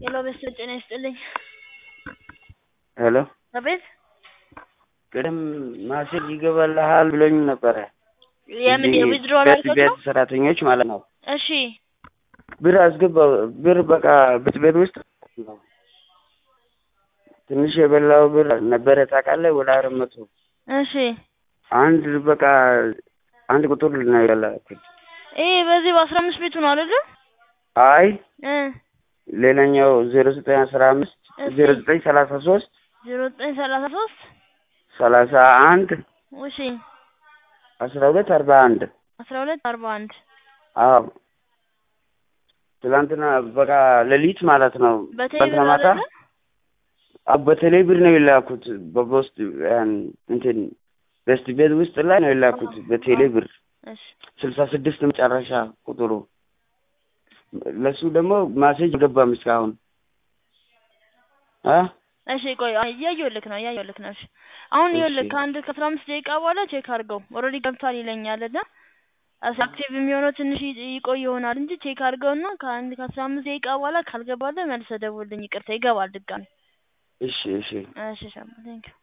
ሄሎ በስለ ጤና ይስጥልኝ። ሄሎ አቤት ቅድም ማሴጅ ይገባልሃል ብሎኝ ነበረ። የምን እዚህ የዊዝድሮዋል ቤት አልከት ቤት ነው? ሰራተኞች ማለት ነው። እሺ ብር አስገባው ብር በቃ ቤት ቤት ውስጥ ነው። ትንሽ የበላው ብር ነበረ ታውቃለህ፣ ወደ አራት መቶ እሺ አንድ በቃ አንድ ቁጥር ነው የላኩት። ይሄ በዚህ በአስራ አምስት ቤቱ ነው አይደለ? አይ እ ሌላኛው ዜሮ ዘጠኝ አስራ አምስት እሺ። ዜሮ ዘጠኝ ሰላሳ ሶስት ዜሮ ዘጠኝ ሰላሳ ሶስት ሰላሳ አንድ እሺ አስራ ሁለት አርባ አንድ አስራ ሁለት አርባ አንድ አዎ ትላንትና በቃ ሌሊት ማለት ነው። በቴሌ ትላንትና ብር ማታ አይደለ? አዎ በቴሌ ብር ነው የላኩት። በፖስት ያን እንትን በስት ቤት ውስጥ ላይ ነው የላኩት በቴሌ ብር እሺ ስልሳ ስድስት መጨረሻ ቁጥሩ። ለሱ ደግሞ ማሴጅ ገባም እስካሁን አ እሺ ቆይ አይ፣ እያየሁልክ ነው እያየሁልክ ነው። እሺ አሁን እሺ። ይኸውልህ ከአንድ ከአስራ አምስት ደቂቃ በኋላ ቼክ አድርገው ኦልሬዲ ገብቷል ይለኛል እና አክቲቭ የሚሆነው ትንሽ ይ- ይቆይ ይሆናል እንጂ ቼክ አድርገውና ከአንድ ከአስራ አምስት ደቂቃ በኋላ ካልገባልህ መልሰህ ደውልልኝ። ይቅርታ ይገባል ድጋሚ። እሺ እሺ እሺ ሻማ ቴንኪው